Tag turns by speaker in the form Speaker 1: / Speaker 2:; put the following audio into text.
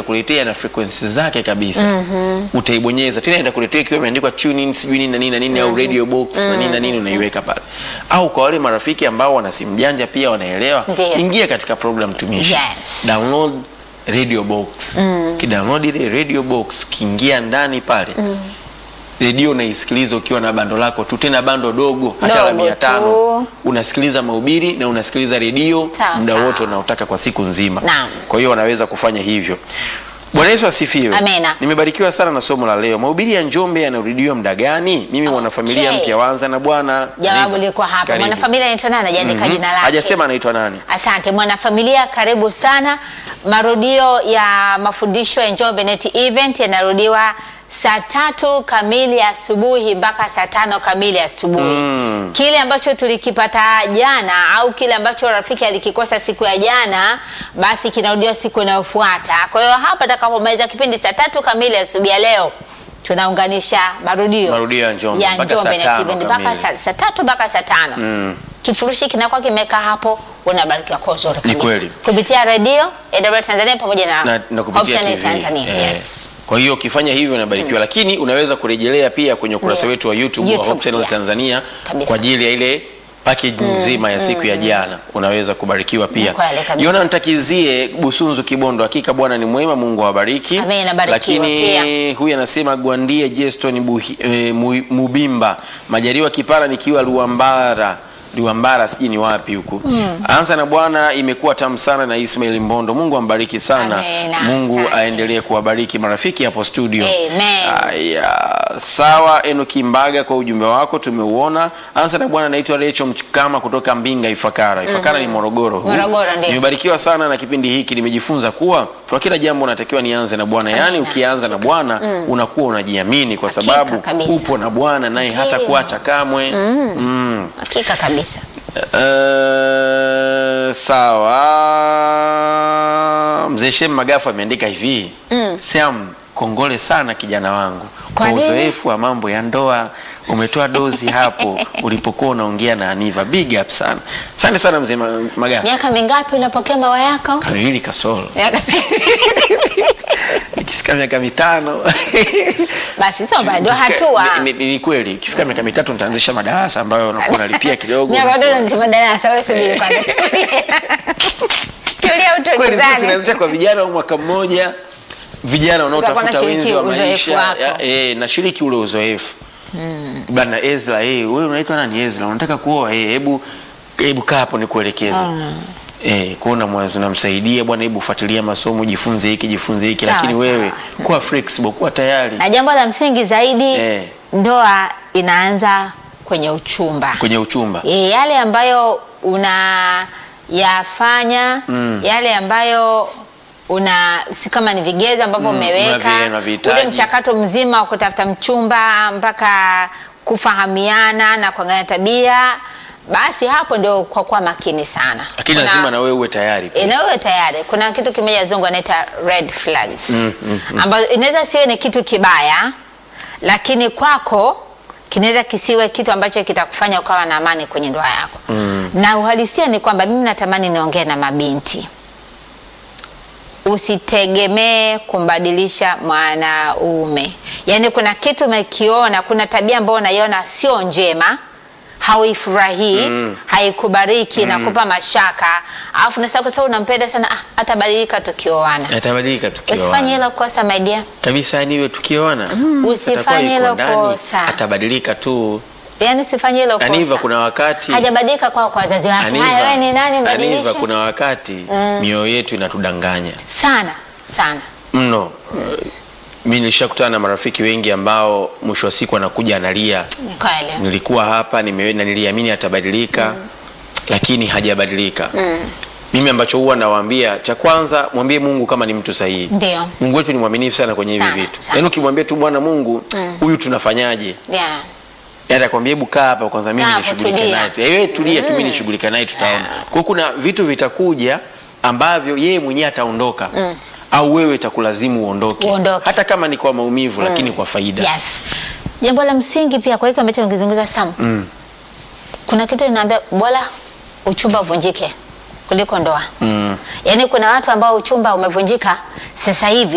Speaker 1: itakuletea na frequency zake kabisa utaibonyeza tena itakuletea ikiwa imeandikwa tune in sijui nini na nini na nini au radio box na nini na nini unaiweka pale au kwa wale marafiki ambao wana simu janja pia wanaelewa
Speaker 2: Ndiyo.
Speaker 1: ingia katika program tumishi
Speaker 2: Yes.
Speaker 1: download radio box kidownload ile radio box kiingia ndani pale redio unaisikiliza ukiwa na bando lako tu tena bando dogo hata la
Speaker 2: Dogo
Speaker 1: mia tano
Speaker 2: tu.
Speaker 1: unasikiliza mahubiri na unasikiliza redio
Speaker 2: Sawa,
Speaker 1: muda
Speaker 2: sawa.
Speaker 1: wote unaotaka kwa siku nzima
Speaker 2: Naam.
Speaker 1: kwa hiyo wanaweza kufanya hivyo bwana yesu asifiwe
Speaker 2: Amena.
Speaker 1: nimebarikiwa sana na somo la leo mahubiri ya njombe yanarudiwa muda gani mimi mwanafamilia
Speaker 2: Okay.
Speaker 1: mpya wanza na bwana
Speaker 2: Jawabu
Speaker 1: Karibu.
Speaker 2: liko hapa.
Speaker 1: Karibu.
Speaker 2: Mwanafamilia anaitwa nani? Hajaandika
Speaker 1: Mhm.
Speaker 2: jina lake.
Speaker 1: hajasema anaitwa nani
Speaker 2: Asante mwanafamilia, karibu sana. Marudio ya mafundisho ya Njombe Net Event yanarudiwa saa tatu kamili asubuhi mpaka saa tano kamili asubuhi.
Speaker 1: Mm.
Speaker 2: Kile ambacho tulikipata jana au kile ambacho rafiki alikikosa siku ya jana, basi kinarudiwa siku inayofuata. Kwa hiyo hapa atakapomaliza kipindi saa tatu kamili asubuhi ya leo tunaunganisha marudio
Speaker 1: Marudio ya Njombe
Speaker 2: ya
Speaker 1: mpaka
Speaker 2: Njombe
Speaker 1: saa
Speaker 2: Net
Speaker 1: tano
Speaker 2: Event mpaka
Speaker 1: kamili.
Speaker 2: saa saa tatu mpaka saa tano
Speaker 1: Mm.
Speaker 2: kifurushi kinakuwa kimekaa hapo, unabarikiwa kwa uzuri
Speaker 1: Ni
Speaker 2: kabisa
Speaker 1: kweli.
Speaker 2: kupitia redio AWR Tanzania pamoja na,
Speaker 1: na, na kupitia
Speaker 2: Hope Channel
Speaker 1: TV.
Speaker 2: Tanzania.
Speaker 1: Eh.
Speaker 2: Yes.
Speaker 1: Kwa hiyo ukifanya hivyo unabarikiwa, lakini unaweza kurejelea pia kwenye ukurasa
Speaker 2: Ndio.
Speaker 1: wetu wa YouTube, wa
Speaker 2: YouTube,
Speaker 1: Hope Channel
Speaker 2: yes.
Speaker 1: Tanzania
Speaker 2: Kabisa.
Speaker 1: kwa ajili ya ile package nzima ya siku ya jana, unaweza kubarikiwa pia.
Speaker 2: Ni kweli kabisa.
Speaker 1: Yona ntakizie Busunzu Kibondo, hakika Bwana ni mwema, Mungu awabariki.
Speaker 2: Amen, abarikiwa
Speaker 1: Lakini
Speaker 2: pia.
Speaker 1: huyu anasema Gwandie Jeston Buhi- eh, Mu- Mubimba Majaliwa Kipara nikiwa Luambara Luambara sijui ni wapi huku. Anza na Bwana imekuwa tamu sana na Ismail Mbondo. Mungu ambariki sana.
Speaker 2: Amen,
Speaker 1: Mungu
Speaker 2: asante.
Speaker 1: aendelee kuwabariki marafiki hapo studio.
Speaker 2: Amen.
Speaker 1: Aya, sawa Enoki Mbaga kwa ujumbe wako tumeuona. Anza na Bwana naitwa Recho Mkama kutoka Mbinga Ifakara. Ifakara ni Morogoro. huu.
Speaker 2: Morogoro, ndio.
Speaker 1: Nimebarikiwa sana na kipindi hiki, nimejifunza kuwa kwa kila jambo unatakiwa nianze na Bwana. Yaani
Speaker 2: Amina.
Speaker 1: ukianza na Bwana unakuwa unajiamini kwa
Speaker 2: Hakika
Speaker 1: sababu
Speaker 2: kabisa.
Speaker 1: upo na Bwana naye
Speaker 2: Ndio.
Speaker 1: hata kuacha kamwe. Mm.
Speaker 2: Hakika kabisa.
Speaker 1: Eh, sawa. Mzee Shem Magafu ameandika hivi
Speaker 2: Mm.
Speaker 1: Sam, kongole sana kijana wangu
Speaker 2: Kwa
Speaker 1: kwa
Speaker 2: nini?
Speaker 1: uzoefu wa mambo ya ndoa. Umetoa dozi hapo ulipokuwa unaongea na Aniva. Big up sana. Asante sana mzee Ma- Magafu.
Speaker 2: Miaka mingapi unapokea mawa yako?
Speaker 1: Kamili kasoro.
Speaker 2: Miaka
Speaker 1: Ikifika miaka mitano.
Speaker 2: basi sio bado
Speaker 1: Ikifika-
Speaker 2: hatua.
Speaker 1: Ni, ni, ni kweli. Ikifika miaka mitatu nitaanzisha madarasa ambayo unakuwa unalipia kidogo.
Speaker 2: Miaka bado unasema darasa, wewe subiri kwanza tulie. Tulia
Speaker 1: Kweli sisi
Speaker 2: utulizane.
Speaker 1: tunaanzisha kwa vijana wa mwaka mmoja, vijana wanaotafuta
Speaker 2: nashiriki
Speaker 1: wenzi wa
Speaker 2: uzoefu
Speaker 1: maisha
Speaker 2: wako.
Speaker 1: ya, eh, nashiriki ule uzoefu bana. Ezra, eh, wewe unaitwa nani? Ezra, unataka kuoa? Eh, hebu hebu kaa hapo nikuelekeze. Eh, kuona mwanzo namsaidia bwana, hebu fuatilia masomo, jifunze hiki, jifunze hiki,
Speaker 2: Sawa,
Speaker 1: lakini
Speaker 2: sawa.
Speaker 1: wewe kuwa flexible, kuwa tayari
Speaker 2: Na jambo la msingi zaidi,
Speaker 1: Eh.
Speaker 2: ndoa inaanza kwenye uchumba.
Speaker 1: kwenye uchumba.
Speaker 2: E, yale ambayo unayafanya
Speaker 1: Mm.
Speaker 2: yale ambayo una si kama ni vigezo ambavyo
Speaker 1: Mm,
Speaker 2: umeweka
Speaker 1: unavi- unavihitaji.
Speaker 2: ule mchakato mzima wa kutafuta mchumba mpaka kufahamiana na kuangalia tabia, basi hapo ndio kwa kuwa makini sana.
Speaker 1: Lakini
Speaker 2: Kuna-
Speaker 1: lazima na wewe uwe tayari.
Speaker 2: E, na wewe tayari kuna kitu kimoja wazungu anaita red flags
Speaker 1: Mm, mm,
Speaker 2: ambayo inaweza siwe ni kitu kibaya, lakini kwako kinaweza kisiwe kitu ambacho kitakufanya ukawa na amani kwenye ndoa yako. Na uhalisia ni kwamba mimi natamani niongee na mabinti, usitegemee kumbadilisha mwanaume. Yaani kuna kitu umekiona, kuna tabia ambayo unaiona sio njema hauifurahii
Speaker 1: Mm.
Speaker 2: haikubariki na kupa mashaka, alafu nasema kwa sababu unampenda sana, ah, atabadilika tukioana.
Speaker 1: Yatabadilika
Speaker 2: Usifanye
Speaker 1: tukioana.
Speaker 2: hilo kosa my dear,
Speaker 1: Kabisa yani iwe tukioana.
Speaker 2: Usifanye
Speaker 1: atakuwa yuko
Speaker 2: hilo
Speaker 1: ndani,
Speaker 2: kosa.
Speaker 1: Atabadilika tu.
Speaker 2: yaani usifanye hilo
Speaker 1: Aniva,
Speaker 2: kosa.
Speaker 1: kuna wakati
Speaker 2: Hajabadilika kwa kwa wazazi wake.
Speaker 1: Aniva,
Speaker 2: Haya, wewe ni nani
Speaker 1: Aniva,
Speaker 2: mbadilishe?
Speaker 1: kuna wakati mioyo yetu inatudanganya
Speaker 2: Sana sana.
Speaker 1: mno. Mi nilishakutana na marafiki wengi ambao mwisho wa siku anakuja analia,
Speaker 2: Ni kweli.
Speaker 1: nilikuwa hapa nime, na niliamini atabadilika lakini hajabadilika. Mimi ambacho huwa nawaambia, cha kwanza mwambie Mungu kama ni mtu sahihi.
Speaker 2: Ndio.
Speaker 1: Mungu wetu ni mwaminifu sana kwenye hivi
Speaker 2: Sana,
Speaker 1: vitu.
Speaker 2: sana.
Speaker 1: Yaani ukimwambia tu Bwana Mungu, huyu tunafanyaje?
Speaker 2: Yeah.
Speaker 1: Yaani atakwambia hebu kaa hapa kwanza mimi
Speaker 2: Kaa hapo,
Speaker 1: nishughulike
Speaker 2: tulia.
Speaker 1: naye. tu. Eh, wewe tulia tu mimi nishughulike naye tutaona.
Speaker 2: Yeah.
Speaker 1: Kwa hiyo kuna vitu vitakuja ambavyo yeye mwenyewe ataondoka. Au wewe itakulazimu uondoke.
Speaker 2: Uondoke.
Speaker 1: Hata kama ni kwa maumivu lakini kwa faida.
Speaker 2: Yes. Jambo la msingi pia kwa hiki ambacho nikizungumza Sam.
Speaker 1: Mm.
Speaker 2: Kuna kitu inaambia bora uchumba uvunjike kuliko ndoa.
Speaker 1: Mm.
Speaker 2: Yaani kuna watu ambao uchumba umevunjika sasa hivi